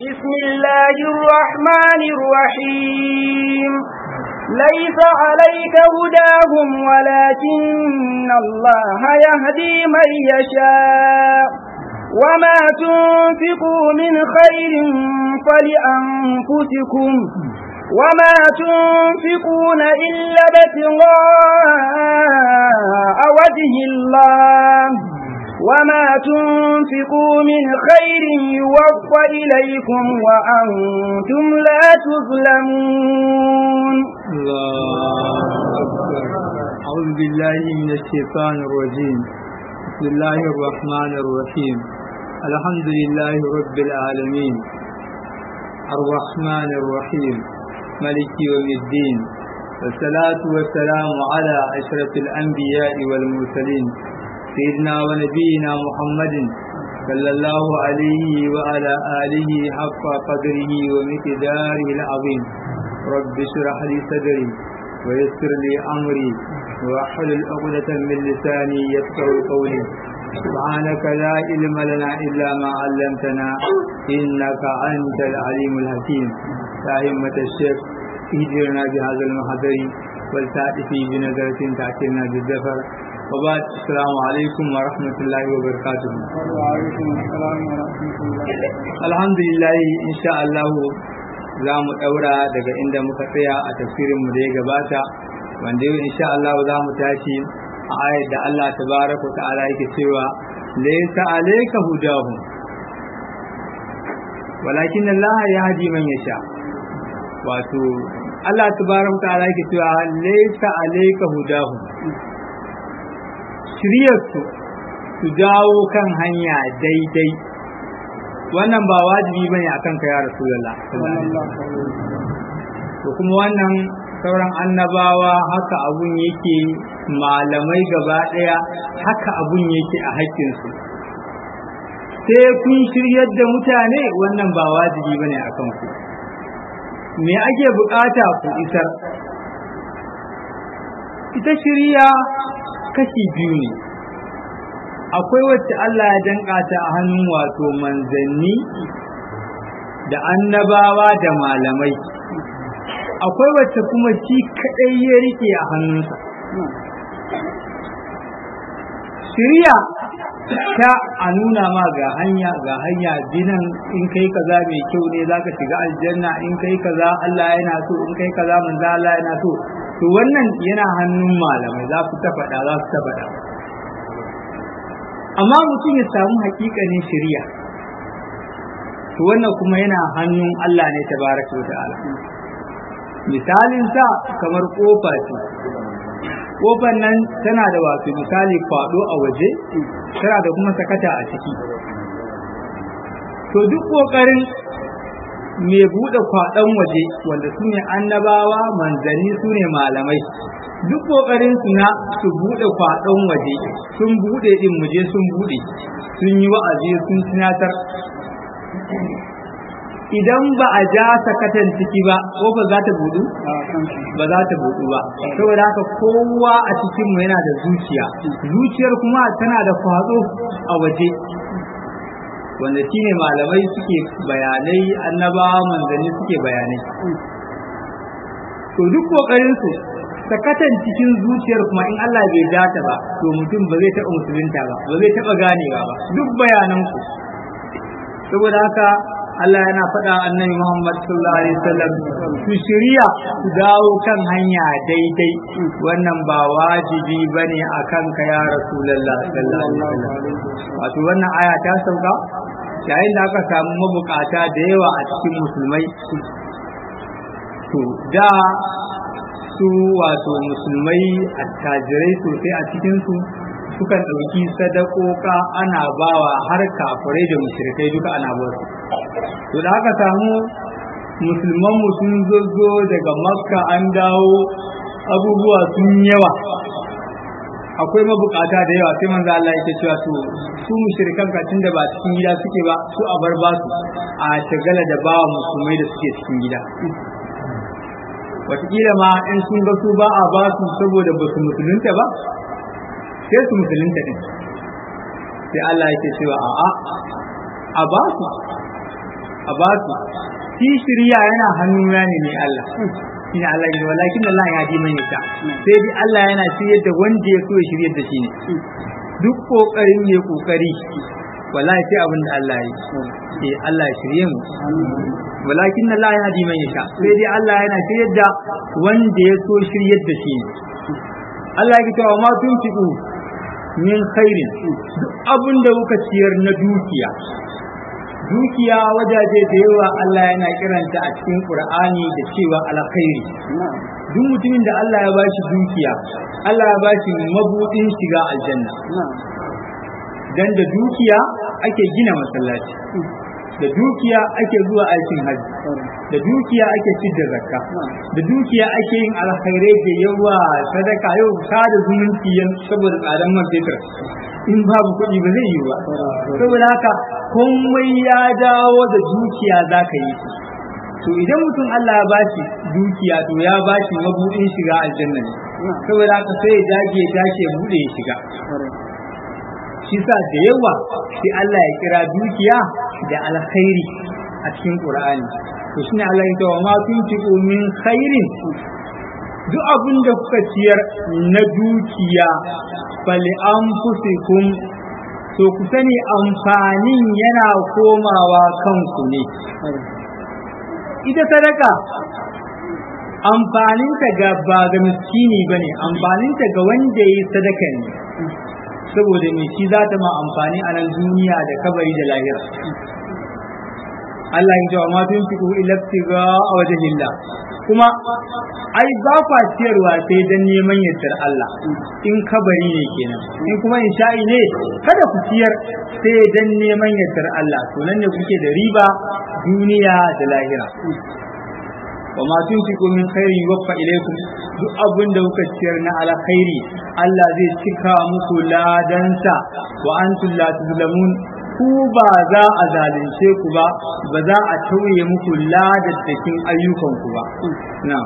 بسم الله الرحمن الرحيم ليس عليك هداهم ولكن الله يهدي من يشاء وما تنفقوا من خير فلأنفسكم وما تنفقون إلا ابتغاء وجه الله وما تنفقوا من خير يوفى إليكم وأنتم لا تظلمون الله أكبر أعوذ بالله من الشيطان الرجيم بسم الله الرحمن الرحيم الحمد لله رب العالمين الرحمن الرحيم ملك يوم الدين والصلاة والسلام على أشرف الأنبياء والمرسلين سيدنا ونبينا محمد صلى الله عليه وعلى آله حق قدره ومقداره العظيم رب اشرح لي صدري ويسر لي أمري واحلل عقدة من لساني يفقه قولي سبحانك لا علم لنا إلا ما علمتنا إنك أنت العليم الحكيم يا همة الشيخ اهدرنا بهذا المحضر والتأتي بنظرة تأتينا بالزفر وبعد السلام عليكم ورحمة الله وبركاته وعليكم السلام ورحمة الله الحمد لله إن شاء الله za mu ɗaura daga inda muka tsaya a tafsirinmu da ya gabata wanda yau insha Allah za mu tashi a ayar da Allah tabaraka wa ta'ala yake cewa laysa alayka hudahum walakin Allah yahdi man yasha wato Allah tabaraka wa ta'ala yake cewa laysa alayka hudahum shiryarsu su dawo kan hanya daidai wannan ba wajibi bane akan ka ya rasulullah to kuma wannan sauran annabawa haka abun yake malamai gaba daya haka abun yake a haƙƙinsu sai kun shiryar da mutane wannan ba wajibi bane akan ku me ake bukata ku isar ita shirya kashi biyu ne akwai wacce Allah ya danka ta a hannun wato manzanni da annabawa da malamai akwai wacce kuma shi kadai ya rike a hannunsa shirya ta a nuna ma ga hanya ga hanya dinan in kai kaza mai kyau ne zaka shiga aljanna in kai kaza Allah yana so in kai kaza manzo Allah yana so to wannan yana hannun malamai za su ta faɗa za su ta faɗa amma mutum ya samu hakikanin shari'a to wannan kuma yana hannun Allah ne tabaraka wa ta'ala misalin sa kamar kofa ce kofar nan tana da wato misali kwado a waje tana da kuma sakata a ciki to duk kokarin mai buɗe kwaɗon waje wanda su ne annabawa manzanni su ne malamai duk ƙoƙarin su na su buɗe kwaɗon waje sun buɗe ɗin muje sun buɗe sun yi wa'azi sun tunatar idan ba a ja sakatan ciki ba ƙofar za ta buɗu ba za ta buɗu ba saboda haka kowa a cikin mu yana da zuciya zuciyar kuma tana da kwaɗo a waje wanda shine malamai suke bayanai annabawa manzanni suke bayanai to duk kokarin su sakatan cikin zuciyar kuma in Allah bai data ba to mutum ba zai taɓa musulunta ba ba zai taɓa ganewa ba duk bayanan ku saboda haka Allah yana faɗa annabi Muhammad sallallahu alaihi wasallam su shirya su dawo kan hanya daidai wannan ba wajibi bane akan ka ya Rasulullah sallallahu alaihi wasallam wato wannan aya ta sauka yayin da aka samu mabukata da yawa a cikin musulmai to da su wato musulmai attajirai sosai a cikinsu sukan ɗauki sadakoka ana bawa har kafirai da mushrikai duka ana ba su to da aka samu musulman mu sun zo daga makka an dawo abubuwa sun yawa akwai mabukata da yawa sai manzo Allah yake cewa to su mushrikan kacin da ba cikin gida suke ba su a bar basu a tagala da bawa musulmai da suke cikin gida wataƙila ma in sun ga su ba a basu saboda ba su musulunta ba sai su musulunta din sai Allah yake cewa a'a a basu a ba su shi shirya yana hannuna ne ne Allah shine Allah ya walakin Allah ya ji mai ta sai dai Allah yana shiryar da wanda ya so ya shiryar da shi ne duk kokarin mai kokari wallahi sai abin da Allah ya yi eh Allah ya shirye mu walakin Allah ya ji mai ta sai dai Allah yana shiryar da wanda ya so shiryar da shi ne Allah ya ce wa ma tunfiqu min khairin duk abin da kuka ciyar na dukiya dukiya wajaje da yawa Allah yana kiranta a cikin Qur'ani da cewa alkhairi duk mutumin da Allah ya bashi dukiya Allah ya bashi mabudin shiga aljanna dan da dukiya ake gina masallaci da dukiya ake zuwa aikin hajji da dukiya ake fidda zakka da dukiya ake yin alkhairai da yawa sadaka yau sada zumunci saboda tsadan man fetur in babu kuɗi ba zai yi ba saboda haka komai ya dawo da dukiya za ka yi to idan mutum Allah ya bashi dukiya to ya bashi mabudin shiga aljanna ne saboda haka sai ya dage ya tashi ya bude ya shiga shi sa da yawa sai Allah ya kira dukiya da alkhairi a cikin Qur'ani to shine Allah ya ce wa ma tunfiqu min khairin duk abin da kuka ciyar na dukiya fali anfusikum to ku sani amfanin yana komawa kanku ne ita sadaka amfaninta ga ba ga miskini bane amfaninta ga wanda ya yi sadaka ne saboda me shi za ta ma amfani a nan duniya da kabari da lahira Allah ya jawa ma tun fi ila tiga a wajen lillah kuma ai ba kwa ciyarwa sai dan neman yardar Allah in kabari ne kenan in kuma in sha'i ne kada ku ciyar sai dan neman yardar Allah to nan ne kuke da riba duniya da lahira wa ma tunfiqu min khairi yuwaffa ilaykum duk abin da kuka ciyar na alkhairi Allah zai cika muku ladansa wa antum la tuzlamun ku ba za a zalunce ku ba ba za a tauye muku ladaddakin ayyukan ku ba na'am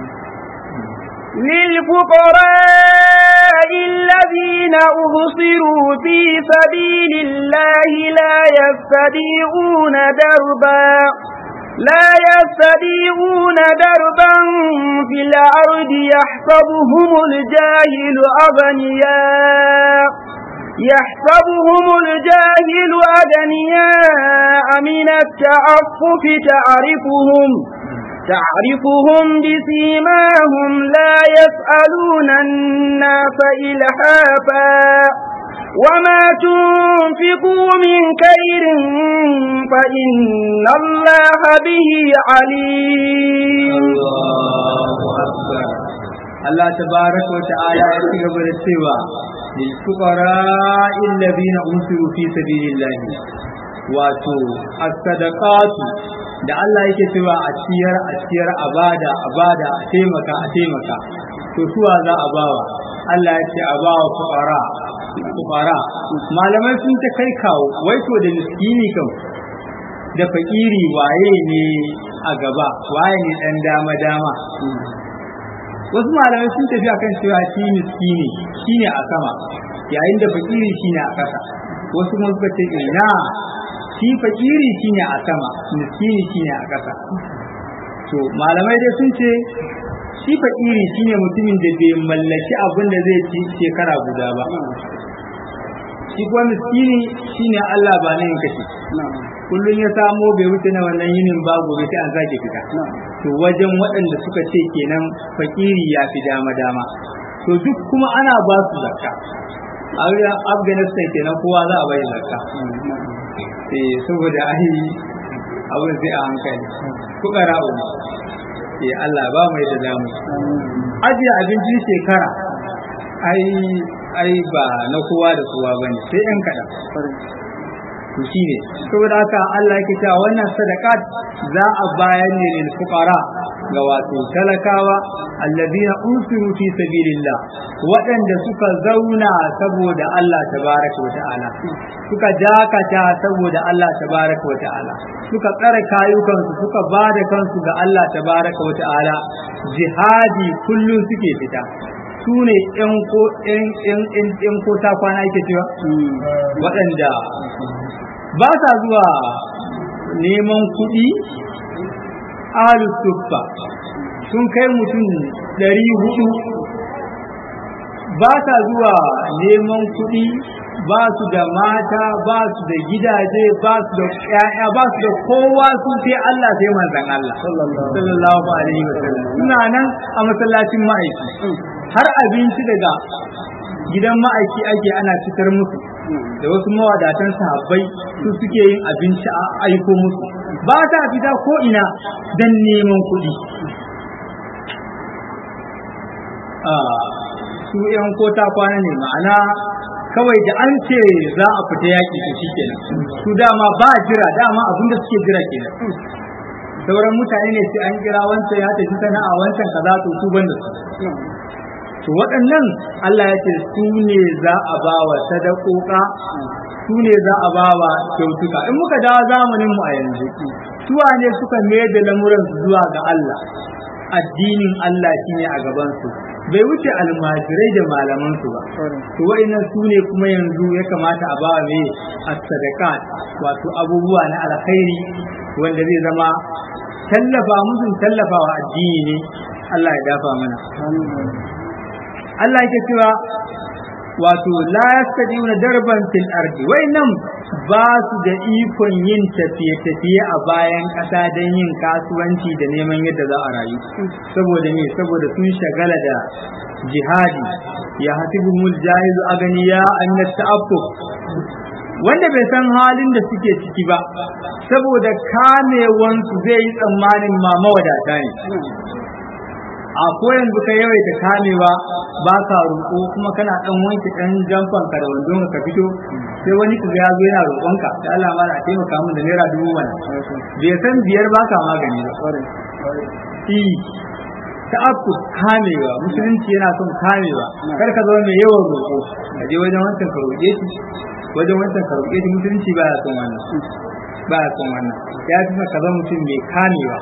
للفقراء الذين أبصروا في سبيل الله لا يستطيعون دربا لا يستطيعون دربا في الأرض يحسبهم الجاهل أغنياء يحسبهم الجاهل أغنياء من التعفف تعرفهم تعرفهم بسيماهم لا يسألون الناس إلحافا وما تنفقوا من خير فإن الله به عليم الله أكبر الله تبارك وتعالى يقول السوى للفقراء الذين أنصروا في سبيل الله wato as-sadaqatu da Allah yake cewa a ciyar a ciyar a bada a bada a taimaka a taimaka to suwa za a bawa Allah ya ce a bawa fuqara fuqara malamai sun ta kai kawo wai to da miskini kam da fakiri waye ne a gaba waye ne dan dama dama wasu malamai sun tafi akan cewa shi miskini shine a sama yayin da fakiri shine a ƙasa wasu kuma suka ce ina shi fakiri shine a sama miskini shine a ƙasa to malamai dai sun ce shi fakiri shine mutumin da bai mallaki abin da zai ci shekara guda ba shi kuma miskini shine Allah ba ne kashi kullum ya samo bai wuce na wannan yinin ba gobe sai an sake fita to wajen waɗanda suka ce kenan fakiri ya fi dama dama to duk kuma ana ba su zakka a afghanistan kenan kowa za a bai zakka eh saboda ai abin sai a hankali kuka ra'u eh Allah ba mai da damu ajiye abincin shekara ai ai ba na kowa da kowa bane sai yan kaɗan to shine saboda haka Allah yake cewa wannan sadaqat za a bayar ne lil fuqara ga wato talakawa alladina usiru fi sabilillah waɗanda suka zauna saboda Allah tabaraka wa ta'ala suka jakata saboda Allah tabaraka wa ta'ala suka tsare kayukansu suka ba da kansu ga Allah tabaraka wa ta'ala jihadi kullum suke fita su ne ‘yan ko ta kwana yake cewa waɗanda ba sa zuwa neman kuɗi ahlus suffa sun kai mutum ɗari hudu ba sa zuwa neman kuɗi ba su da mata ba su da gidaje ba su da ƴaƴa ba su da kowa su sai Allah sai manzon Allah sallallahu alaihi wasallam suna nan a masallacin ma'aiki har abinci daga gidan ma'aiki ake ana fitar musu da wasu mawadatan sahabbai su suke yin abinci a aiko musu ba ta fita ko ina dan neman kuɗi su yan kota kwana ne ma'ana kawai da an ce za a fita yaƙi to shi kenan su dama ba jira dama abin da suke jira kenan sauran mutane ne sai an kira wancan ya tafi sana'a wancan kaza to su banda su to waɗannan Allah ya ce su ne za a ba wa sadakoka su ne za a ba wa kyautuka in muka dawo zamanin mu a yanzu suwa ne suka mai da lamuran zuwa ga Allah addinin Allah shine a gaban su bai wuce almajirai da malaman su ba to wa'annan su ne kuma yanzu ya kamata a bawa me as-sadaqat wato abubuwa na alkhairi wanda zai zama tallafa musu tallafawa addini ne Allah ya dafa mana Allah yake cewa wato la yastadiuna darban fil ardi nan ba su da ikon yin tafiye-tafiye a bayan ƙasa don yin kasuwanci da neman yadda za a rayu saboda me saboda sun shagala da jihadi ya hasibumul jahilu aganiya an ta'affuf wanda bai san halin da suke ciki ba saboda kamewansu zai yi tsammanin ma mawadata ne a ko yanzu ka yawaita kamewa ba ka roƙo kuma kana dan wanke dan jamfan ka da wandon ka fito sai wani ka ya zo yana roƙon ka da Allah ma a taimaka min da naira dubu mana bai san biyar ba ka magani ba i ta'akku kamewa musulunci yana son kamewa kar ka zama mai yawan roƙo ka je wajen wancan ka roƙe shi wajen wancan ka roƙe shi musulunci ba ya son wannan ba ya son wannan ya fi ka zama mutum mai kamewa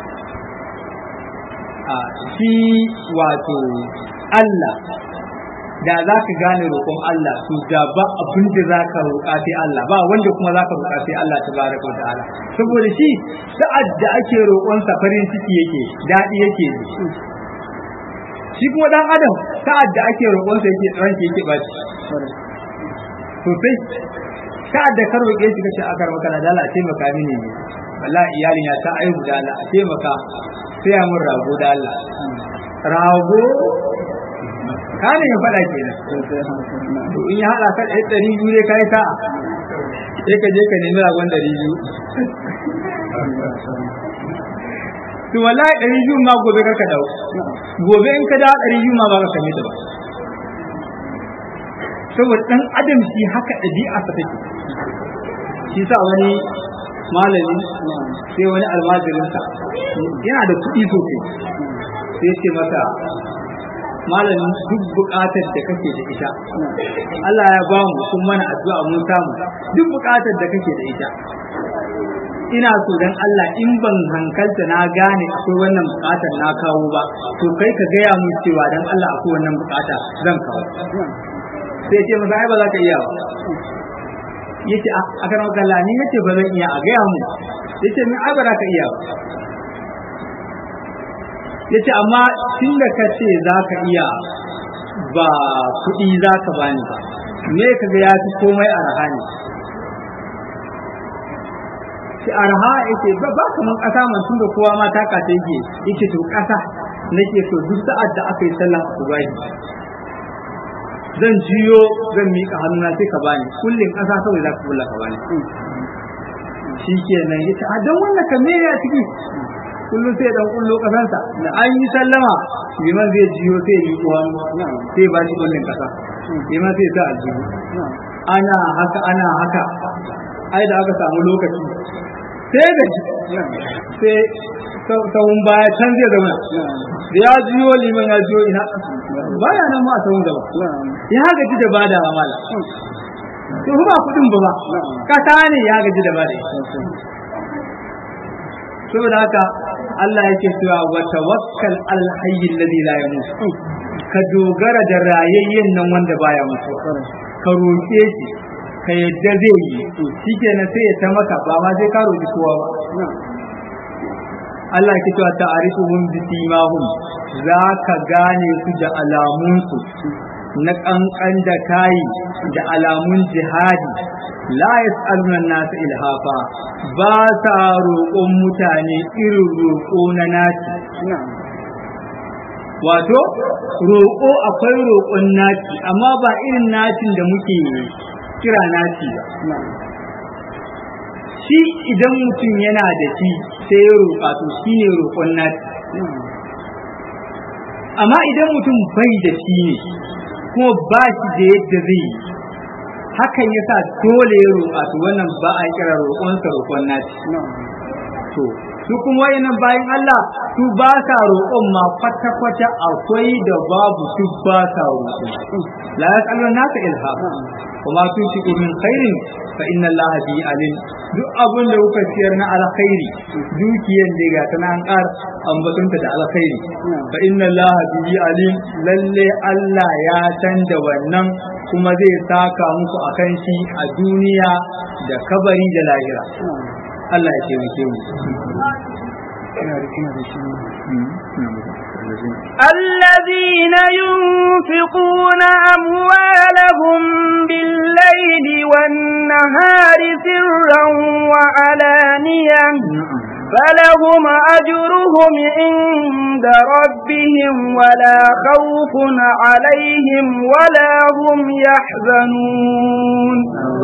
a shi wato Allah da za ka gane roƙon Allah to da ba abin da za ka roƙa sai Allah ba wanda kuma za ka roƙa sai Allah ta baraka wa ta'ala saboda shi sa'ad da ake roƙonsa farin ciki yake daɗi yake shi kuma dan adam sa'ad da ake roƙonsa yake ranke yake baci sosai sa'ad da ka roƙe shi kace akar maka da Allah taimaka mini ne wallahi iyalin ya ta aihu da Allah a taimaka sai mun rago da Allah rago ka ne ya faɗa kenan to in ya haɗa ka ɗaya ɗari biyu ne kai ka sai ka je ka nemi ragon ɗari biyu to wallahi ɗari biyu ma gobe ka dawo gobe in ka dawo ɗari biyu ma ba ka same ta ba saboda ɗan adam shi haka ɗabi'a ta take shi sa wani malami sai wani almajirinsa yana da kuɗi sosai sai ce masa malamin duk buƙatar da kake da ita Allah ya ba mu kun mana addu'a mun samu duk buƙatar da kake da ita ina so dan Allah in ban hankalta na gane akwai wannan buƙatar na kawo ba to kai ka gaya mun cewa dan Allah akwai wannan buƙata zan kawo sai ce masa ai ba za ka iya ba yace a kan Allah ni yace ba zan iya a gaya mu yace min ai ba za ka iya ba yace amma tun da ka ce za ka iya ba kuɗi za ka bani ba me ka ga ya fi komai arha ne shi arha yake ba ba kaman ƙasa man tun da kowa ma ta kata yake yake to ƙasa nake so duk sa'ad da aka yi sallah asubahi zan jiyo zan miƙa hannuna sai ka bani kullum ƙasa kawai za ka kulla ka bani shi kenan yace a don wannan ka me ya ciki kullum sai dan kullo kasansa da an yi sallama liman zai jiyo sai yi kuwa sai ba shi kullun kasa liman sai sa aljihu ana haka ana haka ai da aka samu lokaci sai da sai sahun baya can zai zauna da ya jiyo liman ya jiyo ina baya nan ma a sahun gaba ya gaji da bada mala to ba kudin ba ba kasa ne ya gaji da bada saboda haka Allah yake cewa wa tawakkal al hayy alladhi la yamut ka dogara da rayayyen nan wanda baya mutuwa ka roke shi ka yadda zai yi shikenan sai ya ta maka ba ma sai ka roƙi kowa ba Allah ke cewa ta'arifuhum bi simahum za ka gane su da alamunsu na kankan da kayi da alamun jihadi la yas'aluna nasu ilhafa ba sa roƙon mutane irin roƙo na naci wato roƙo akwai roƙon naci amma ba irin nacin da muke kira naci ba shi idan mutum yana da shi sai ya roƙa to shi ne roƙon naci amma idan mutum bai da shi ne kuma ba shi da yadda zai yi hakan ya sa dole ya roƙa to wannan ba a kira roƙonsa roƙon naci to su kuma wayannan bayan Allah su ba sa roƙon ma kwata kwata akwai da babu su ba sa roƙo la yasallu naka ilha kuma su ci min khairin fa inna Allah bi alim duk abin da kuka ciyar na alkhairi dukiyar da ga tana an ƙar ambatunta da alkhairi fa inna Allah bi alim lalle Allah ya san da wannan kuma zai saka muku akan shi a duniya da kabari da lahira Allah ya taimake mu الذين ينفقون أموالهم بالليل والنهار سرا وعلانية فلهم أجرهم عند ربهم ولا خوف عليهم ولا هم يحزنون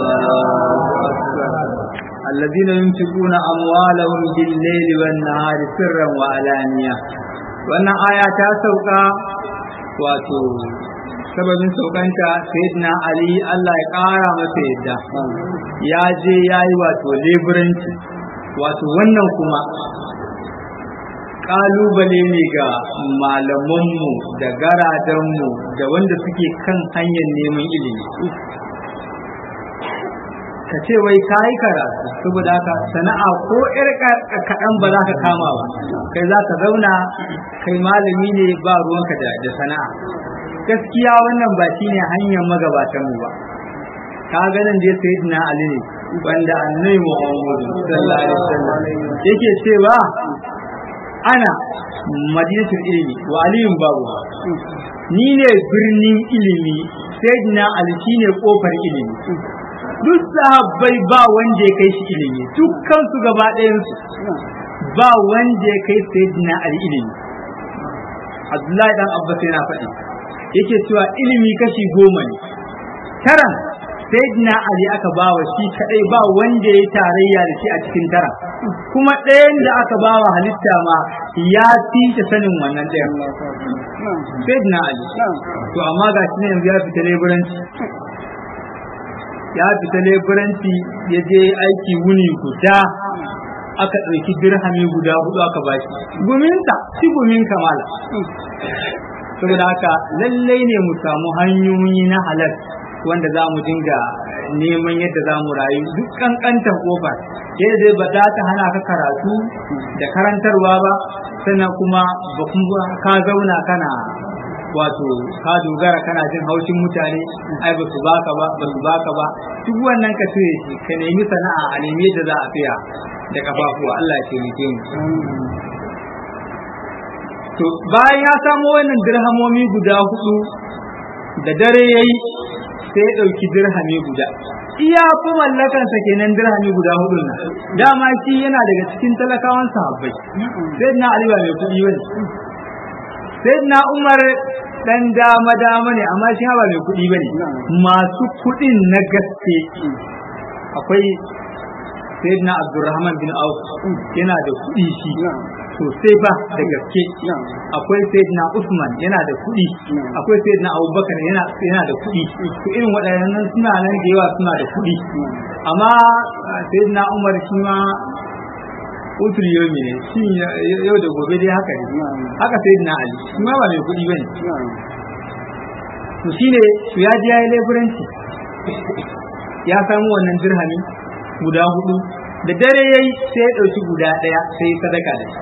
الذين ينفقون أموالهم بالليل والنهار سرا وعلانية wannan aya ta sauka wato sababin saukanta sayyidina ali Allah ya ƙara masa yadda ya je ya yi wato leburanci wato wannan kuma ƙalubale ne ga malamanmu da garadanmu da wanda suke kan hanyar neman ilimi ka ce wai ka yi karatu saboda haka sana'a ko ƴar kaɗan ba za ka kama ba kai za ka zauna kai malami ne ba ruwanka da da sana'a gaskiya wannan ba shine hanyar magabatan mu ba ka ganin da ya sayi na ali ne wanda annabi muhammadu sallallahu alaihi wasallam yake cewa ana madinatul ilimi wa aliyun babu ni ne birnin ilimi sayyidina ali shine kofar ilimi duk sahabbai ba wanda ya kai shi ilimi dukkan su gaba ɗayansu ba wanda ya kai sayyidina ali ilimi abdullahi dan abbas yana faɗi yake cewa ilimi kashi goma ne taran sayyidina ali aka ba wa shi kadai ba wanda ya tarayya da shi a cikin tara kuma ɗayan da aka ba wa halitta ma ya fi ta sanin wannan ɗayan sayyidina ali to amma ga shi ne yanzu ya fita leburanci ya fita leburanci ya je aiki wuni guda aka ɗauki dirhami guda hudu aka bashi guminta shi gumin kamala saboda haka lallai ne mu samu hanyoyi na halal wanda za mu dinga neman yadda za mu rayu duk kankantar kofar yadda zai ba za ta hana ka karatu da karantarwa ba sannan kuma ba kuma ka zauna kana wato ka dogara kana jin haushin mutane ai ba su baka ba ba su baka ba duk wannan ka cire shi ka nemi sana'a a nemi yadda za a tsaya da kafafuwa Allah ya taimake mu to bayan ya samo wannan dirhamomi guda hudu da dare yayi sai ya dauki dirhami guda iya fi mallakansa kenan dirhami guda hudu nan dama shi yana daga cikin talakawan sahabbai sai na ali ba mai kuɗi bane sai na umar dan dama dama ne amma shi ba mai kuɗi bane masu kuɗin na gaske akwai sayyidina abdurrahman bin auf yana da kuɗi shi sosai ba da gaske akwai sayyidina usman yana da kuɗi akwai sayyidina abubakar yana yana da kuɗi to irin waɗannan suna nan da yawa suna da kuɗi amma sayyidina umar shi ma utul yomi ne shi yau da gobe dai haka ne haka sayyidina ali shi ma ba mai kuɗi bane to shine to ya ji yayi leburanci ya samu wannan dirhami guda hudu da dare yayi sai ya dauki guda daya sai ya sadaka da shi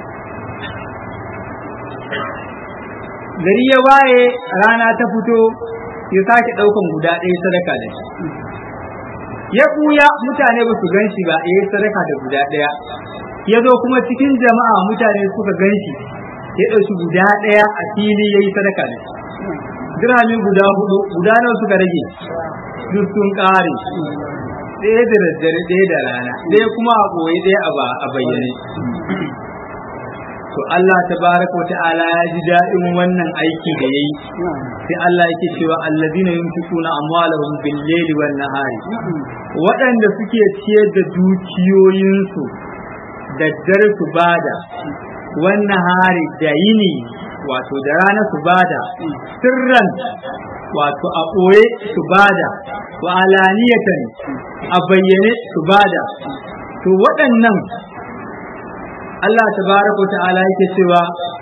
gari ya waye rana ta fito ya sake daukan guda daya sadaka da shi ya ɓuya mutane ba su gan shi ba ya yi sadaka da guda ɗaya ya zo kuma cikin jama'a mutane suka gan shi ya ɗauki guda ɗaya a fili ya yi sadaka da shi dirhami guda hudu guda nawa suka rage duk sun ƙare ɗaya da daddare ɗaya da rana ɗaya kuma a ɓoye ɗaya a bayyane to Allah tabaraka wa ta'ala ya ji daɗin wannan aiki da yayi sai Allah yake cewa allazina yunfiquna amwalahum bil layli wan nahari waɗanda suke ciyar da dukiyoyinsu da dare su bada wan nahari da yini wato da rana su bada sirran wato a ɓoye su bada wa alaniyatan a bayyane su bada to waɗannan Allah tabaraka wa ta'ala yake cewa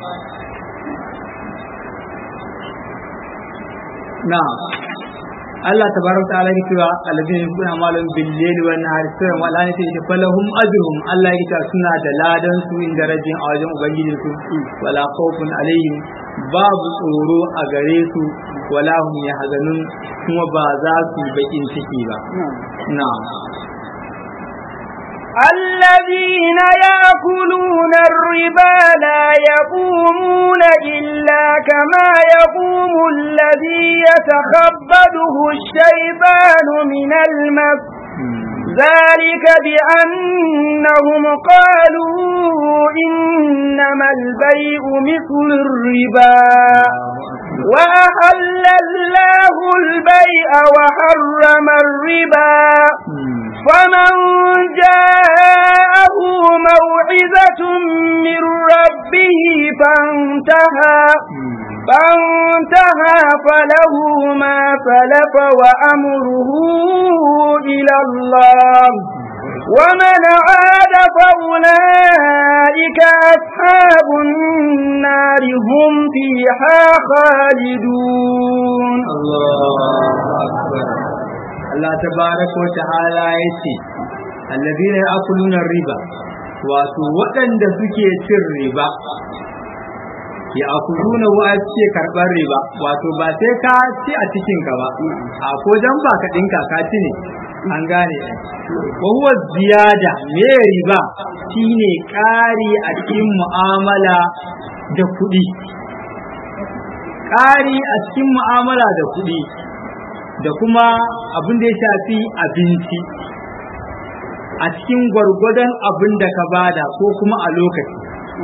na Allah tabaraka wa ta'ala yake cewa alladhina yunfiquna amwalahum bil layli wan nahari sirran wa alaniyatan falahum ajruhum Allah yake cewa suna da ladan su inda rajin a wajen ubangijin su wala khawfun alaihim babu tsoro a gare su wala hum yahzanun kuma ba za su bakin ciki ba na'am الذين يأكلون الربا لا يقومون إلا كما يقوم الذي يتخبده الشيطان من المس ذلك بأنهم قالوا إنما البيع مثل الربا وأحل الله البيع وحرم الربا فمن جاءه موعظة من ربه فانتهى فانتهى فله ما سلف وأمره إلى الله ومن عاد فأولئك أصحاب النار هم فيها خالدون الله أكبر Allah tabaraka wa ta'ala yace alladhina ya'kuluna riba wato waɗanda suke cin riba ya'kuluna wa ce karɓar riba wato ba sai ka ci a cikin ka ba a ko dan ba ka dinka ka ci ne an gane wa huwa ziyada me riba shine ƙari a cikin mu'amala da kuɗi ƙari a cikin mu'amala da kuɗi da kuma abin da ya shafi abinci a cikin gwargwadon abin da ka bada ko kuma a lokaci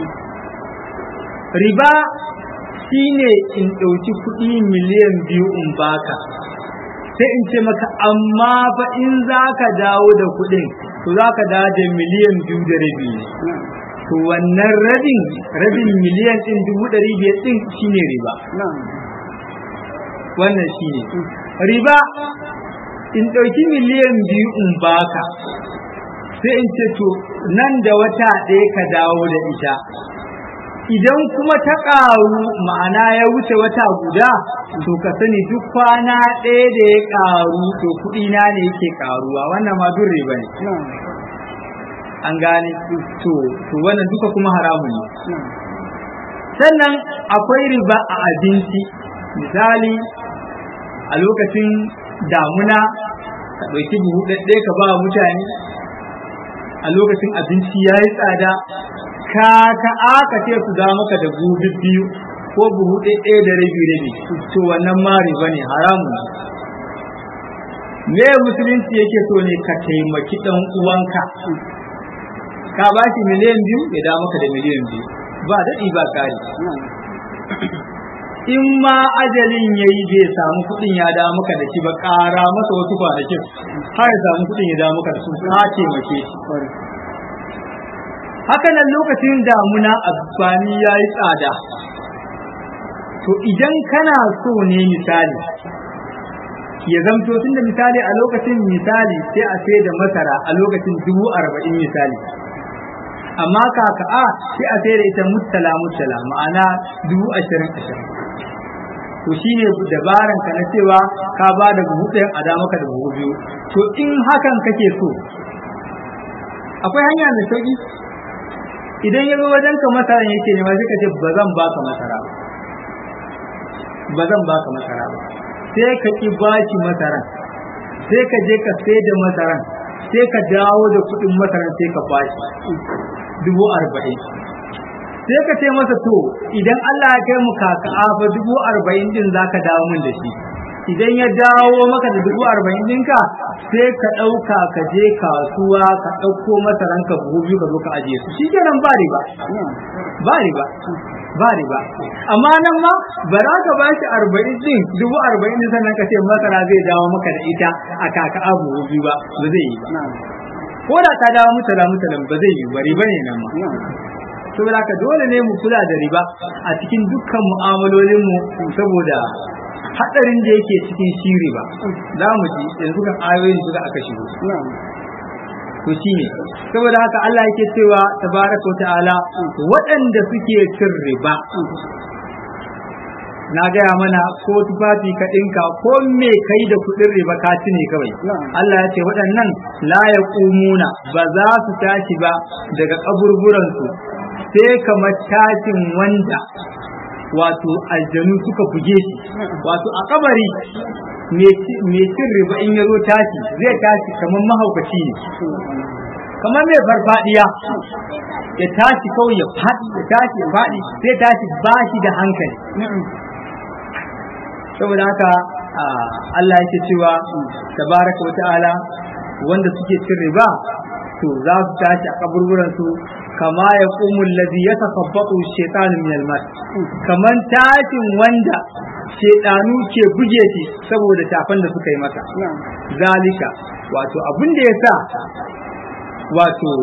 riba shine in ɗauki kuɗi miliyan biyu in baka sai in ce maka amma fa in za ka dawo da kuɗin to za ka dawo da miliyan biyu da rabi ne to wannan rabin rabin miliyan ɗin dubu ɗari biyar ɗin shine riba wannan shine riba in ɗauki miliyan biyu in baka sai in ce to nan da wata ɗaya ka dawo da ita idan kuma ta ƙaru ma'ana ya wuce wata guda to ka sani duk kwana ɗaya da ya ƙaru to kuɗi na ne yake ƙaruwa wannan ma duk riba ne an gane to to wannan duka kuma haramun ne sannan akwai riba a abinci misali a lokacin damuna ka ɗauki buhu ɗaɗɗe ka ba mutane a lokacin abinci ya yi tsada ka ka aka ce su da maka da buhu biyu ko buhu ɗaɗɗe da rabi rabi to wannan ma riba ne haramu me musulunci yake so ne ka taimaki ɗan uwanka ka ba shi miliyan biyu ya da maka da miliyan biyu ba daɗi ba kari in ma ajalin ya yi bai samu kuɗin ya da maka da shi ba ƙara masa wasu kwanakin har ya samu kuɗin ya da maka da su ka taimake shi haka nan lokacin damuna amfani ya yi tsada to idan kana so ne misali ya zamto tun da misali a lokacin misali sai a sai da masara a lokacin dubu arba'in misali amma kaka a sai a sai da ita mutala mutala ma'ana dubu ashirin ashirin to shine dabaran ka na cewa ka ba da buhu ɗayan a da maka da buhu biyu to in hakan kake so akwai hanya mai sauki idan ya zo wajen ka masara yake ne ma sai ka ce ba zan baka masara ba ba zan baka masara ba sai ka ki baki masara sai ka je ka sai da masaran sai ka dawo da kuɗin masaran sai ka bashi dubu arba'in sai ka ce masa to idan Allah ya kai mu kaka fa dubu arba'in din za ka dawo min da shi idan ya dawo maka da dubu arba'in ɗinka sai ka ɗauka ka je kasuwa ka ɗauko masaran ka buhu biyu ka zo ka ajiye su shi kenan ba riba ba riba ba riba amma nan ma ba za ka ba shi arba'in din dubu arba'in din sannan ka ce masara zai dawo maka da ita a kaka abu biyu ba ba zai yi ba ko da ta dawo mutala mutalan ba zai yi ba riba ne nan ma saboda haka dole ne mu kula da riba a cikin dukkan mu'amalolin mu saboda hadarin da yake cikin shi riba za mu ji yanzu kan ayoyin da aka shigo to shine saboda haka Allah yake cewa tabaraka wa ta'ala waɗanda suke cin riba na gaya mana ko tufafi ka ɗinka ko me kai da kuɗin riba ka ci ne kawai Allah ya ce waɗannan la ya ƙumuna ba za su tashi ba daga kaburburansu sai kamar tashin wanda wato aljanu suka buge shi wato a kabari mai cin riba in ya zo tashi zai tashi kamar mahaukaci ne kamar mai farfadiya ya tashi kawai ya faɗi ya tashi ya faɗi sai tashi ba shi da hankali saboda haka Allah yake cewa tabaraka wa ta'ala wanda suke cin riba to za su tashi a kaburburan su kama ya kumul ladhi yatakabbaru shaytanu min al-mas kaman tashin wanda shedanu ke buge shi saboda tafan da suka yi masa zalika wato abin da yasa wato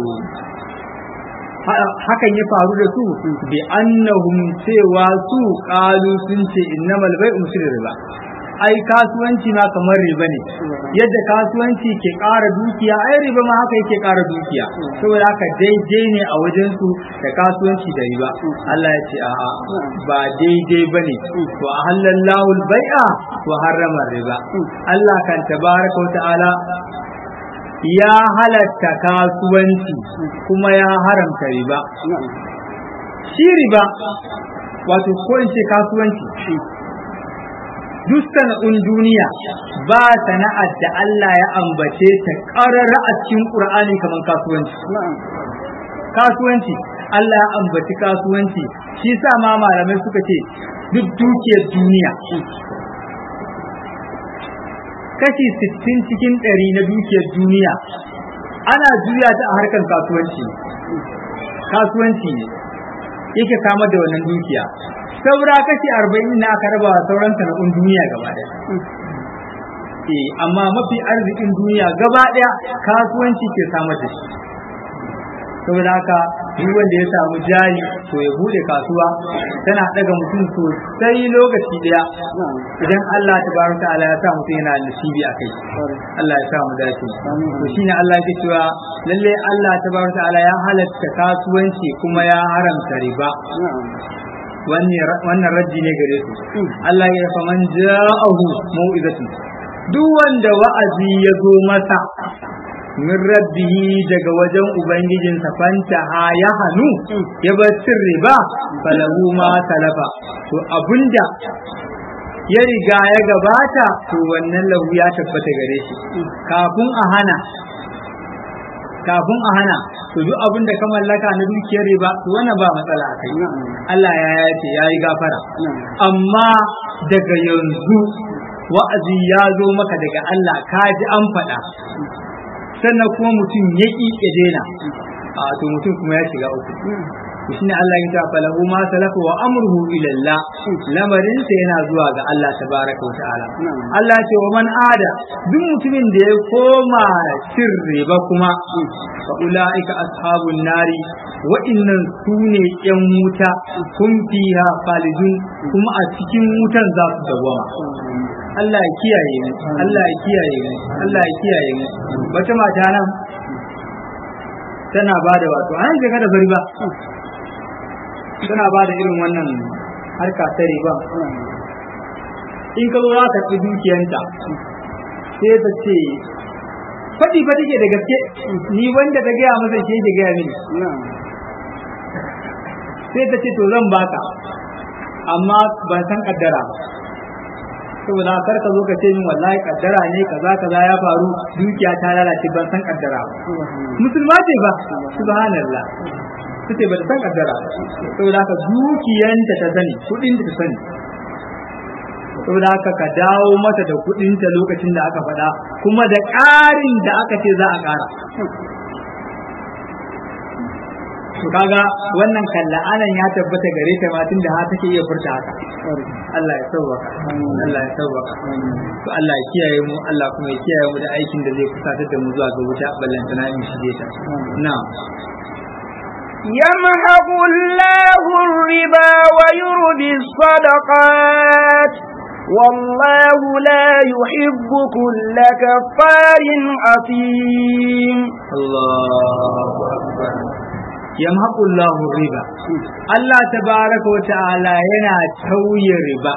hakan ya faru da su bi annahum cewa su qalu sun ce innamal bai'u misl riba ai kasuwanci ma kamar riba ne yadda kasuwanci ke ƙara dukiya ai riba ma haka yake ƙara dukiya saboda haka daidai ne a wajen su da kasuwanci da riba Allah ya ce a'a ba daidai bane to ahallallahu al-bai'a wa harrama riba Allah kan tabaraka wa ta'ala ya halatta kasuwanci kuma ya haramta riba shi riba wato ko in ce kasuwanci duk sana'un duniya ba sana'ar da Allah ya ambace ta ƙarara a cikin ƙur'ani kamar kasuwanci kasuwanci Allah ya ambaci kasuwanci shi sa ma malamai suka ce duk dukiyar duniya kashi sittin cikin ɗari na dukiyar duniya ana juya ta a harkar kasuwanci kasuwanci ne yake kama da wannan dukiya saura kashi arba'in na aka raba wa sauran sana'un duniya gaba ɗaya eh amma mafi arzikin duniya gaba ɗaya kasuwanci ke samar da shi saboda haka duk wanda ya samu jari to ya bude kasuwa tana daga mutum sosai lokaci daya idan Allah tabaraka ta'ala ya sa mutum yana nasibi a kai Allah ya sa mu dace to shine Allah yake cewa lalle Allah tabaraka ta'ala ya halatta kasuwanci kuma ya haramta riba wannan rajji ne gare su Allah ya fa man ja'ahu mau'izatu duk wanda wa'azi ya zo masa min rabbihi daga wajen ubangijinsa fanta ha ya hannu ya bar cin riba falahu ma talafa to abunda ya riga ya gabata to wannan lahu ya tabbata gare shi kafin a hana kafin a hana to duk abin da ka mallaka na dukiyar riba to wannan ba matsala a kai Allah ya yace ya yi gafara amma daga yanzu wa'azi ya zo maka daga Allah ka ji an faɗa sannan kuma mutum ya ƙi ya daina a to mutum kuma ya shiga uku to shine Allah ya ta falahu ma salafa wa amruhu ila Allah lamarin sa yana zuwa ga Allah tabaraka wa ta'ala Allah ce wa man ada duk mutumin da ya koma cin riba kuma fa ulaika ashabun nari wa'innan su ne yan wuta kun fiha khalidun kuma a cikin wutan za su dawama Allah ya kiyaye mu Allah ya kiyaye mu Allah ya kiyaye mu wata mata nan tana ba da wato an ga da bari ba tana ba da irin wannan harka ta riba in ka zo za ka ci dukiyanta sai ta ce faɗi faɗi ke da gaske ni wanda ta gaya masa ke ke gaya mini sai ta ce to zan baka amma ban san kaddara saboda kar ka zo ka ce min wallahi kaddara ne kaza kaza ya faru dukiya ta lalace ban san kaddara ba musulma ce ba subhanallah tace ba ta san kaddara ba saboda haka dukiyanta ta sani kudin ta sani saboda haka ka dawo mata da kudinta lokacin da aka faɗa kuma da ƙarin da aka ce za a ƙara to kaga wannan kalla anan ya tabbata gare ta ma tunda ha take iya furta haka Allah ya sauwaka Allah ya sauwaka to Allah ya kiyaye mu Allah kuma ya kiyaye mu da aikin da zai kusatar da mu zuwa ga wuta ballantana in shige ta na'am يمحق الله الربا ويربي الصدقات والله لا يحب كل كفار أثيم الله أكبر yamhaqu Allahu riba Allah tabaraka wa ta'ala yana tauye riba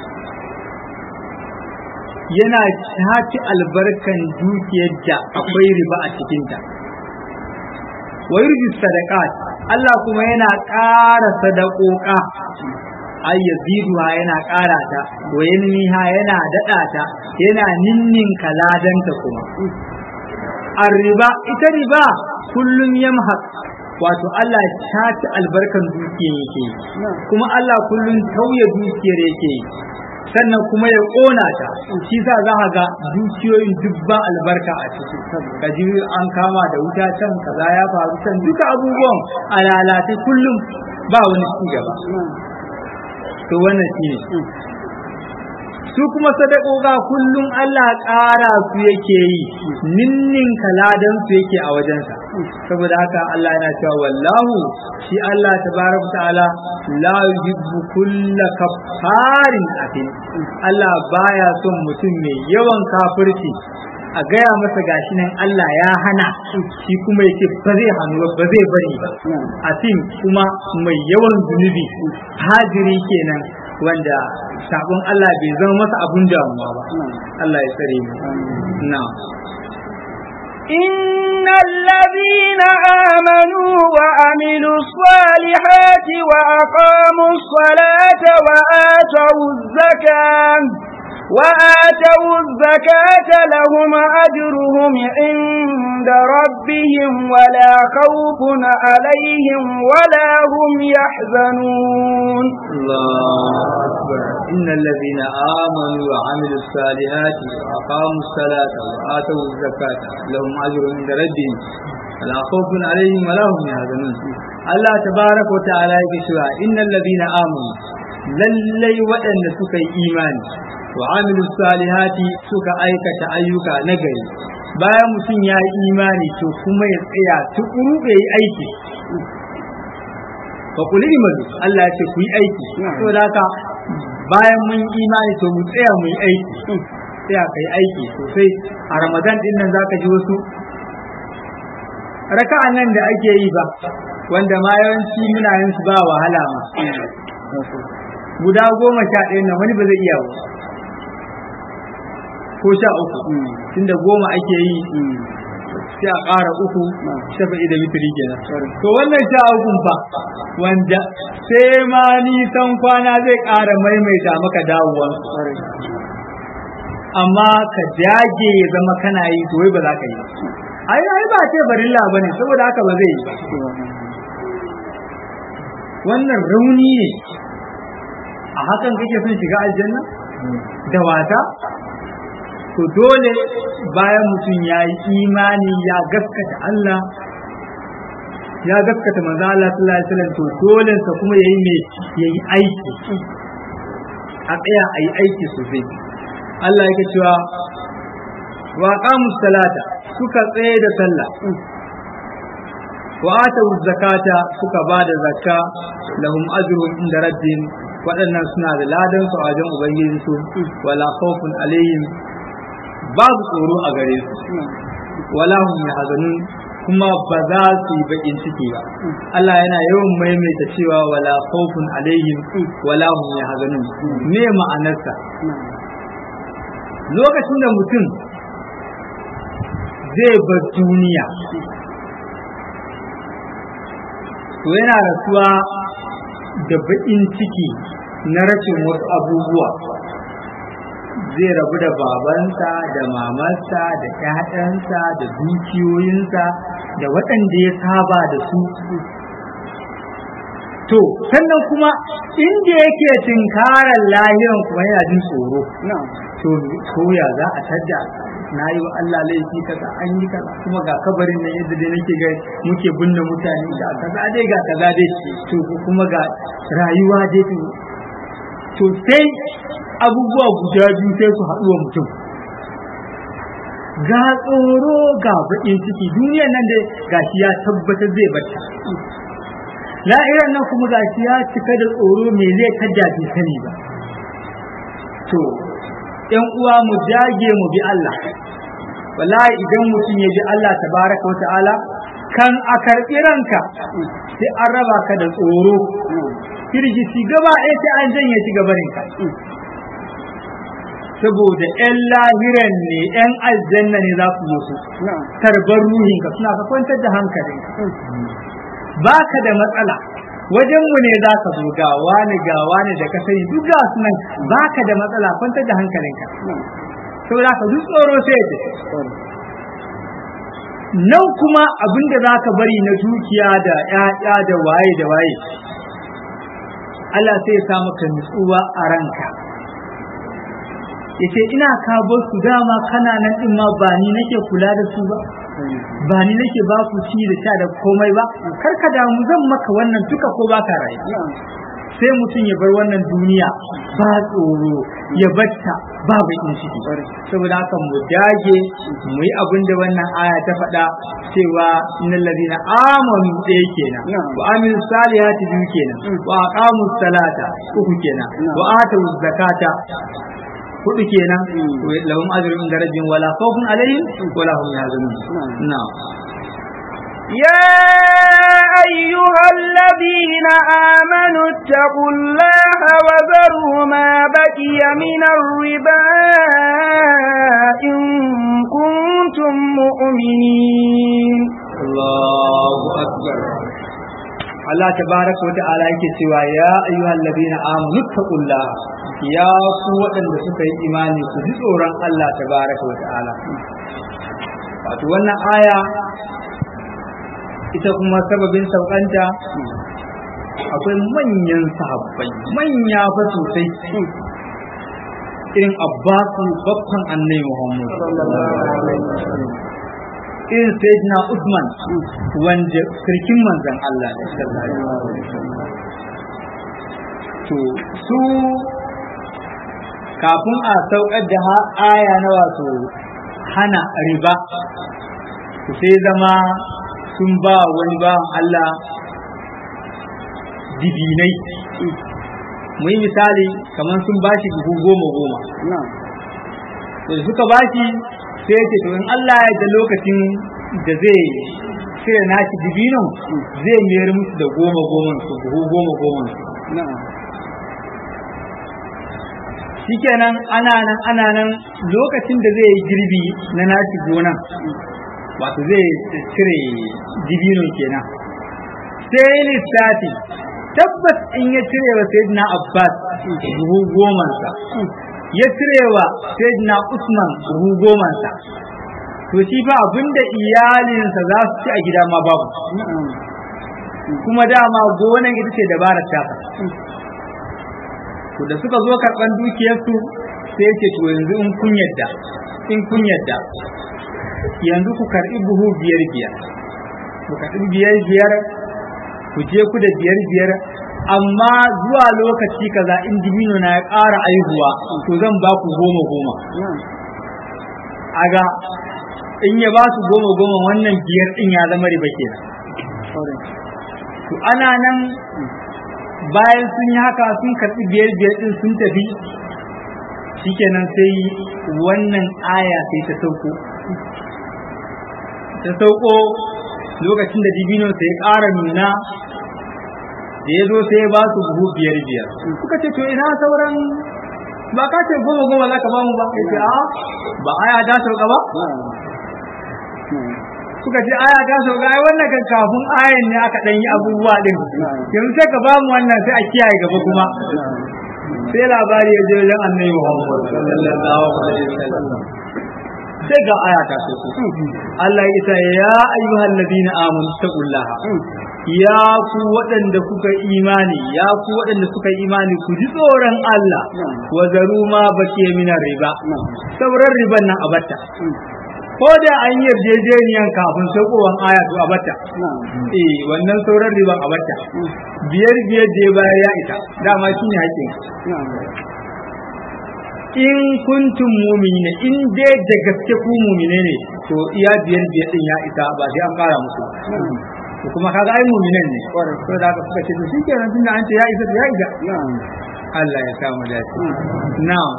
yana shafi albarkan dukiyar da akwai riba a cikinta wa yurji sadaqat Allah kuma yana ƙara sadakoka ay yaziduha yana ƙara ta wa yanmiha yana daɗa ta yana ninnin kaladanta kuma arriba ita riba kullum yamhaq wato Allah ta ci albarkan dukiyar yake kuma Allah kullum tauye dukiyar yake sannan kuma ya ƙona ta shi sa za ka ga dukiyoyin dubban albarka a ciki ka ji an kama da wuta can kaza ya faru can duka abubuwan a lalace kullum ba wani ci gaba to wannan shi ne su kuma sadakoga kullum Allah ƙara su yake yi ninnin kaladan su yake a wajensa saboda haka Allah yana cewa wallahu shi Allah tabaraka ta'ala la yuhibbu kulla kaffarin atin Allah baya son mutum mai yawan kafirci a gaya masa gashi nan Allah ya hana shi kuma yake ba zai hannu ba zai bari ba atin kuma mai yawan zunubi hajiri kenan wanda sabon Allah bai zama masa abun damuwa ba Allah ya tsare mu na إن الذين آمنوا وعملوا الصالحات وأقاموا الصلاة وآتوا الزكاة وآتوا الزكاة لهم أجرهم عند ربهم ولا خوف عليهم ولا هم يحزنون الله أكبر إن الذين آمنوا وعملوا الصالحات وأقاموا الصلاة وآتوا الزكاة لهم أجر عند ربهم ولا خوف عليهم ولا هم يحزنون الله تبارك وتعالى يقول إن الذين آمنوا lallai waɗanda suka yi imani wa amilu salihati suka aikata ayyuka na gari bayan mutum ya yi imani to kuma ya tsaya tukuru ya yi aiki fa kuli imanu Allah ya ce ku yi aiki to da haka bayan mun yi imani to mu tsaya mu yi aiki tsaya kai aiki sosai a ramadan din nan zaka ji wasu raka'an nan da ake yi ba wanda ma yawanci muna yin su ba wahala ma guda goma sha ɗaya nan wani ba zai iya ba ko sha uku tunda goma ake yi sai a ƙara uku shafa'i da mitri kenan to wannan sha ukun fa wanda sai ma nisan kwana zai ƙara maimaita maka dawowa amma ka dage ya zama kana yi to wai ba za ka yi ai ai ba ce barilla bane saboda haka ba zai yi ba wannan rauni ne a hakan kake son shiga aljanna da wata to dole bayan mutum ya yi imani ya gaskata Allah ya gaskata manzo Allah sallallahu alaihi wasallam to dole sa kuma yayi me yayi aiki a tsaya ayi aiki sosai Allah yake cewa wa qamu salata suka tsaye da sallah wa atu zakata suka bada zakka lahum ajrun inda rabbihim waɗannan suna da ladan su a wajen ubangiji su wala khawfun alaihim babu tsoro a gare su wala hum yahzanun kuma ba za su yi bakin ciki ba Allah yana yawan maimaita cewa wala khawfun alaihim wala hum yahzanun me ma'anarsa lokacin da mutum zai bar duniya to yana rasuwa da baƙin ciki na rashin wasu abubuwa zai rabu da babansa da mamarsa da ƴaƴansa da dukiyoyinsa da waɗanda ya saba da su to sannan kuma inda yake tinkarar lahiran kuma yana jin tsoro to koya za a tadda na yi wa Allah laifi kaza an yi kaza kuma ga kabarin nan yadda dai nake ga muke binne mutane ga kaza dai ga kaza dai to kuma ga rayuwa dai to to sai abubuwa guda biyu sai su haɗu wa mutum ga tsoro ga baƙin ciki duniyar nan dai gashi ya tabbatar zai bata la'irar nan kuma gashi ya cika da tsoro me zai kadda bai sani ba to ‘yan uwa mu dage mu bi Allah wallahi idan mutum ya ji Allah tabaraka wa ta'ala kan a karɓi ranka sai an raba ka da tsoro firgici gaba ɗaya sai an janye shi gabarinka saboda ‘yan lahiran ne ‘yan aljanna ne za su musu tarbar ruhinka suna ka kwantar da hankalinka ba ka da matsala wajenmu ne za ka zo ga wani ga wani da ka sani duk ga su nan ba ka da matsala kwantar da hankalinka saboda ka duk tsoro sai ya nan kuma abin da za ka bari na dukiya da ‘ya'ya da waye da waye Allah sai ya sa maka nutsuwa a ranka yace ina ka bar su dama kana nan din ma ba ni nake kula da su ba ba ni nake ba ku ci da sha da komai ba kar ka damu zan maka wannan duka ko ba ka rayu sai mutum ya bar wannan duniya ba tsoro ya batta ba bakin ciki saboda haka mu dage mu yi abin da wannan aya ta faɗa cewa innal ladina amanu ɗaya kenan wa amilu salihati biyu kenan wa aqamu salata uku kenan wa atu zakata hudu kenan lahum ajrun darajin wala khawfun alaihim wala hum yahzanun na'am يا أيها الذين آمنوا اتقوا الله وذروا ما بقي من الربا إن كنتم مؤمنين الله أكبر Allah tabaraka wa ta'ala yake cewa ya ayyuhal ladina amanu taqullah ya ku waɗanda suka yi imani ku ji tsoron Allah tabaraka wa ta'ala wato wannan aya ita kuma sababin saukanta akwai manyan sahabbai manya fa sosai irin abbasu babban annai muhammad irin sayyidina usman wanda sarkin manzan allah ne to su kafin a saukar da aya na wato hana riba sai zama sun ba wani bawan Allah dibinai mu yi misali kamar sun ba shi buhu goma goma da suka ba shi sai ya ce to in Allah ya da lokacin da zai sai nashi dibinon zai mayar musu da goma goma su buhu goma goma su shikenan ana nan ana nan lokacin da zai yi girbi na nashi gonan wato zai cire dibino kenan sai lissafi tabbas in ya cire wa sayyidina abbas buhu gomansa ya cire wa sayyidina usman buhu gomansa to shi fa abinda iyalinsa za su ci a gida ma babu kuma dama gonan ita ce dabarar tafa to da suka zo karɓan dukiyarsu sai ce to yanzu in kun yadda in kun yadda yanzu ku karɓi buhu biyar biyar ku karɓi biyar biyar ku je ku da biyar biyar amma zuwa lokaci kaza in dibino na ya ƙara aihuwa to zan ba ku goma goma aga in ya ba su goma goma wannan biyar ɗin ya zama riba kenan to ana nan bayan sun yi haka sun karɓi biyar biyar ɗin sun tafi shikenan sai wannan aya sai ta sauko ta sauko lokacin da dibino sai ya ƙara nuna da ya zo sai ya ba su buhu biyar biyar suka ce to ina sauran ba ka ce goma goma za ka ba mu ba ya ce a ba aya ta sauka ba suka ce aya ta sauka ai wannan kan kafin ayan ne aka ɗan yi abubuwa ɗin yanzu sai ka ba mu wannan sai a kiyaye gaba kuma sai labari ya je wajen annabi Muhammad sallallahu alaihi wasallam sai ga aya ta sauko Allah ya ce ya ayyuhal ladina amanu taqullaha ya ku waɗanda kuka imani ya ku waɗanda suka imani ku ji tsoron Allah wa zaru ma bakiya minar riba sauran riban nan a batta ko da an yi yarjejeniyan kafin saukowan aya to a batta eh wannan sauran riban a batta biyar biyar da ya bayar ya isa dama shine hakkin in kuntum mu'minina in dai da gaske ku mu'mine ne to iya biyar biyar din ya isa ba sai an kara musu to kuma kaga ai mu'minan ne to da aka suka ce to shikenan tunda an ce ya isa to ya isa Allah ya sa mu dace na'am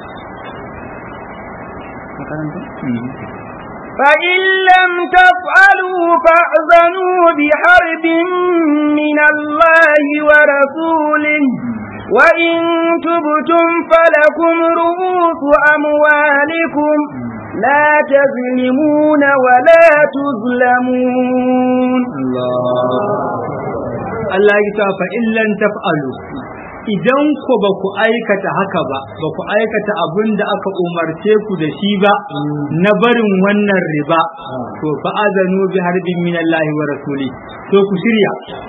فإن لم تفعلوا فأذنوا بحرب من الله ورسوله وإن تبتم فلكم رؤوس أموالكم لا تظلمون ولا تظلمون Allah ya ta fa illan taf'alu idan ku ba ku aikata haka ba ba ku aikata abin da aka umarce ku da shi ba na barin wannan riba to fa azanu bi harbin min Allah wa rasuli to ku shirya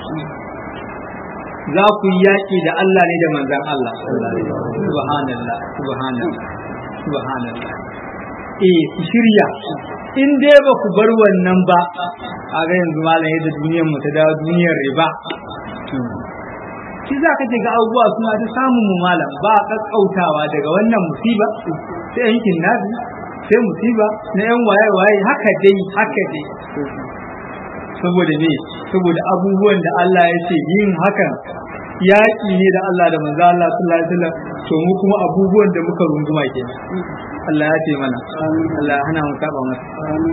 za ku yi yaƙi da Allah ne da manzan Allah subhanallah subhanallah subhanallah eh ku shirya in dai ba ku bar wannan ba a ga yanzu malam yadda duniyar mu ta dawo duniyar riba shi za ka ga abubuwa suna ta samun mu malam ba kakkautawa daga wannan musiba sai yankin nabi sai musiba na yan waye waye haka dai haka dai saboda me saboda abubuwan da Allah ya ce yin hakan yaƙi ne da Allah da manzo Allah sallallahu alaihi wasallam to mu kuma abubuwan da muka runguma kenan Allah ya ce mana Allah hana mu saba masa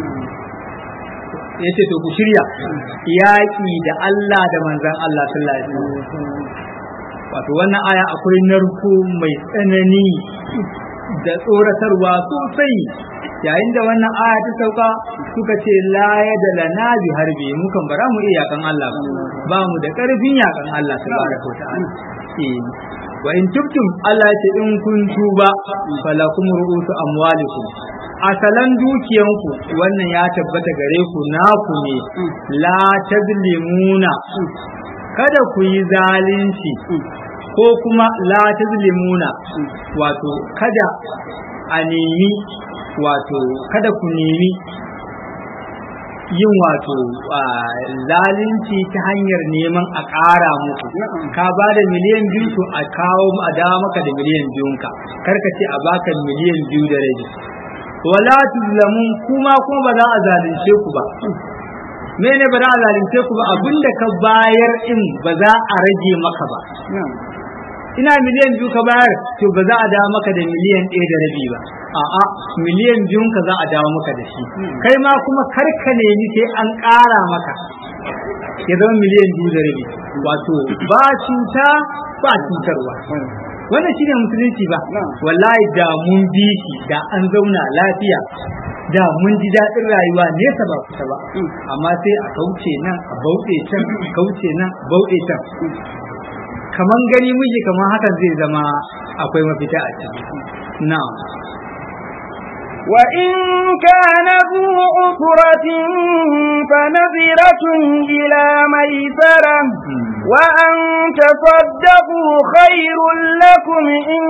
ya ce to ku shirya yaƙi da Allah da manzan Allah sallallahu alaihi wasallam wato wannan aya akwai narko mai tsanani da tsoratarwa sosai yayin da wannan aya ta sauka suka ce la ya da lana bi harbi mu kan bara mu iya yakan Allah ba mu da karfin yakan Allah tabaraka wa ta'ala eh wa in tubtum Allah ya ce in kun tuba falakum ru'usu amwalikum asalan dukiyanku wannan ya tabbata gare ku naku ne la tazlimuna kada ku yi zalunci ko kuma la tazlimuna wato kada a nemi wato kada ku nemi yin wato zalunci ta hanyar neman a ƙara muku ka ba da miliyan biyu to a kawo a dawo maka da miliyan biyunka karka ce a baka miliyan biyu da rabi wala tuzlamun kuma kuma ba za a zalunce ku ba mene ba za a zalunce ku ba abinda ka bayar in ba za a rage maka ba ina miliyan biyu ka bayar to ba za a dawo maka da miliyan ɗaya da rabi ba a'a miliyan biyun ka za a dawo maka da shi kai ma kuma karka nemi sai an ƙara maka ya zama miliyan biyu da rabi wato ba cuta ba cutarwa wannan shine musulunci ba wallahi da mun bi shi da an zauna lafiya da mun ji daɗin rayuwa nesa ba kusa ba amma sai a kauce nan a bauɗe can kauce nan bauɗe can kaman gani miji kaman hakan zai zama akwai mafita a ciki na'am وإن كان ذو عسرة فنظرة إلى ميسرة وأن تصدقوا خير لكم إن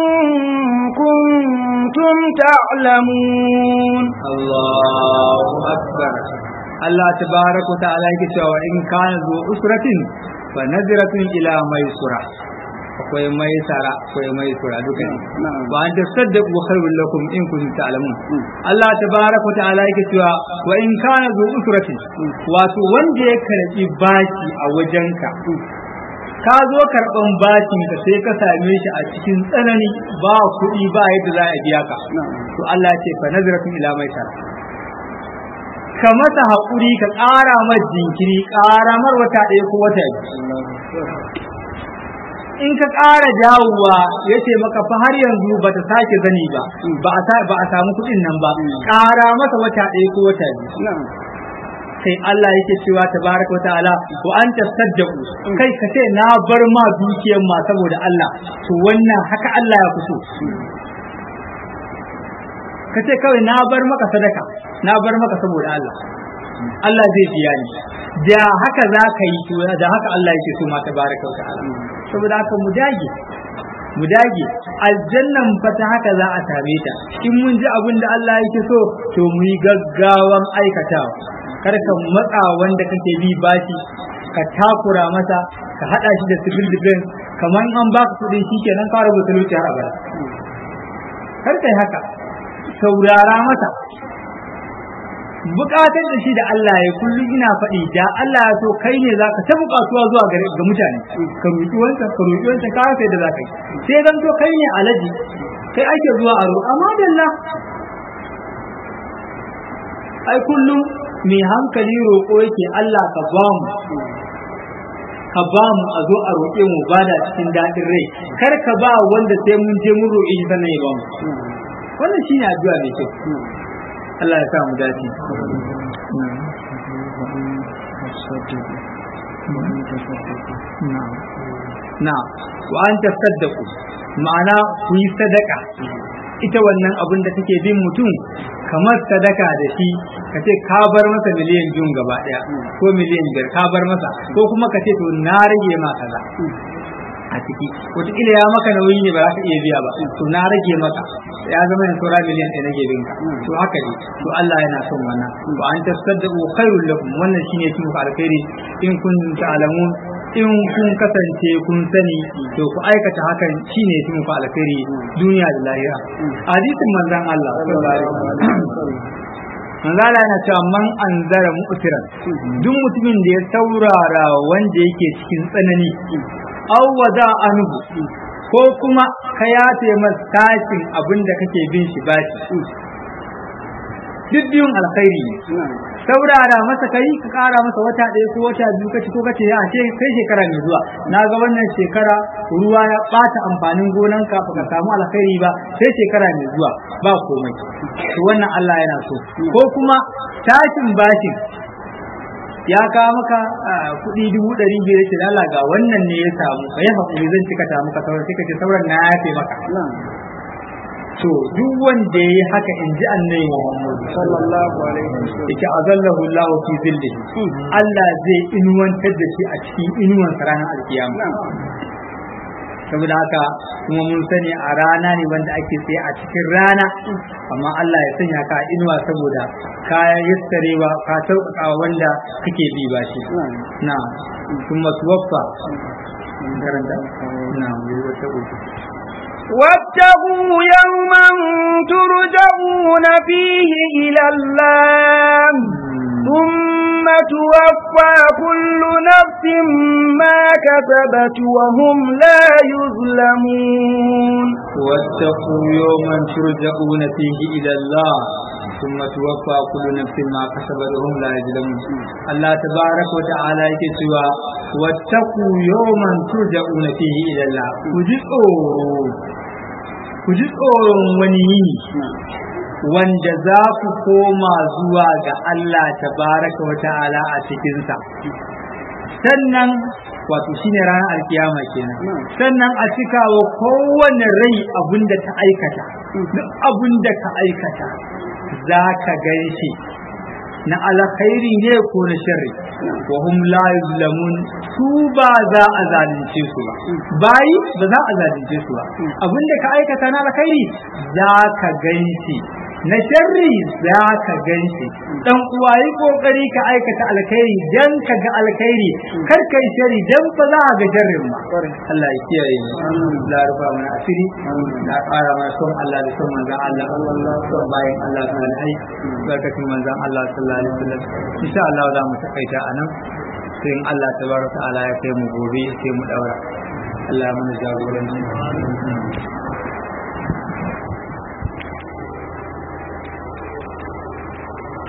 كنتم تعلمون الله أكبر الله تبارك وتعالى يقول وإن كان ذو عسرة فنظرة إلى ميسرة akwai mai sara akwai mai sura duka ne wa an tasaddaqu khairul lakum in kuntum ta'lamun Allah tabaraka wa ta'ala yake cewa wa in kana zu usratin wato wanda ya karbi baki a wajenka ka zo karban bakin ka sai ka same shi a cikin tsanani ba kuɗi ba yadda za a biya ka to Allah ya ce fa nazratun ila mai sara ka masa haƙuri ka ƙara mar jinkiri ƙara mar wata ɗaya ko wata biyu in ka ƙara dawowa ya ce maka fa har yanzu ba ta sake zani ba ba a samu kuɗin nan ba ƙara masa wata ɗaya ko wata biyu kai Allah yake cewa tabaraka ta'ala wa anta saddaqu kai ka ce na bar ma dukiyar ma saboda Allah to wannan haka Allah ya fito ka ce kawai na bar maka sadaka na bar maka saboda Allah Allah zai biya ni da haka za ka yi to da haka Allah yake so ma tabaraka ta'ala saboda haka mu dage mu dage aljannan fa ta haka za a same ta in mun ji abin da Allah yake so to mu yi gaggawan aikatawa kar ka matsa wanda kake bi bashi ka takura masa ka hada shi da civil defense kamar an baka kuɗi shikenan ka rubuta talauci har abada kar kai haka saurara masa bukatar da shi da Allah ya kullum ina faɗi da Allah ya so kai ne zaka ta bukatuwa zuwa ga mutane ka roƙi wancan ka roƙi wancan ka sai da zaka yi sai zan to kai ne alaji kai ake zuwa aro amma dalla ai kullum mai hankali roƙo yake Allah ka ba mu ka ba mu a zo a roƙe mu ba da cikin daɗin rai kar ka ba wanda sai mun je mun roƙe shi sannan ya ba mu wannan shine addu'a mai kyau Allah ya sa mu dace na wa an tasaddaku ma'ana ku yi sadaka ita wannan abin da take bin mutum kamar sadaka da shi ka ce ka bar masa miliyan biyun gaba daya ko miliyan biyar ka bar masa ko kuma ka ce to na rage ma kaza a ciki wataƙila ya maka nauyi ne ba za ka iya biya ba to na rage maka ya zama yin saura miliyan ɗaya nake bin ka to haka ne to Allah yana son wannan to an tasaddaqu khairul lakum wannan shine kin ku alkhairi in kun ta'lamun in kun kasance kun sani to ku aikata hakan shine kin ku alkhairi duniya da lahira hadisin manzon Allah sallallahu alaihi wasallam manzala yana cewa man anzara mu'tiran duk mutumin da ya saurara wanda yake cikin tsanani aw wada anhu ko kuma ka yafe masa tashin abin da kake bin shi bashi duk biyun alkhairi ne saurara masa kai ka kara masa wata ɗaya ko wata biyu kaci ko kace ya ce kai shekara mai zuwa na ga wannan shekara ruwa ya bata amfanin gonan ka ka samu alkhairi ba sai shekara mai zuwa ba komai to wannan Allah yana so ko kuma tashin bashin ya kawo maka kuɗi dubu ɗari biyar ce lala ga wannan ne ya samu ka yi haƙuri zan cika ta maka sauran sai ka ce sauran na yafe maka to duk wanda ya yi haka in ji annabi Muhammad sallallahu alaihi wasallam yake azallahu Allah fi zilli Allah zai inuwantar da shi a cikin inuwan ranar alkiyama saboda haka kuma mun sani a rana ne wanda ake tsaye a cikin rana amma Allah ya sanya ka a inuwa saboda ka yassarewa ka sauƙaƙa wanda kake bi ba shi na kuma tuwaffa karanta na wuri wata uku واتقوا يوما ترجعون فيه إلى الله ثم توفى كل نفس ما كسبت وهم لا يظلمون واتقوا يوما ترجعون فيه إلى الله ثم توفى كل نفس ما كسبت وهم لا يظلمون الله تبارك وتعالى يكتوى واتقوا يوما ترجعون فيه إلى الله وجدوا ku ji tsoron wani yini wanda za ku koma zuwa ga Allah tabaraka wa ta'ala a cikinsa sannan wato shine ranar alkiyama kenan sannan a cika wa kowane rai abin da ta aikata duk abin da ka aikata za ka gan shi na alkhairi ne ko na sharri wa hum la yuzlamun su ba za a zalunce su ba bayi ba za a zalunce su ba abinda ka aikata na alkhairi za ka ganshi na sharri za ka ganshi dan uwa yi kokari ka aikata alkhairi dan ka ga alkhairi kar kai sharri dan fa za ga sharrin ma Allah ya kiyaye mu Allah ya rufa mana asiri da ƙara mana son Allah da son manzon Allah son bayan Allah sallallahu barkatun manzon Allah sallallahu alaihi wasallam insha Allah za mu takaita anan sai in Allah tabaraka ta'ala ya kai mu gobe sai mu daura Allah ya mana jagoranci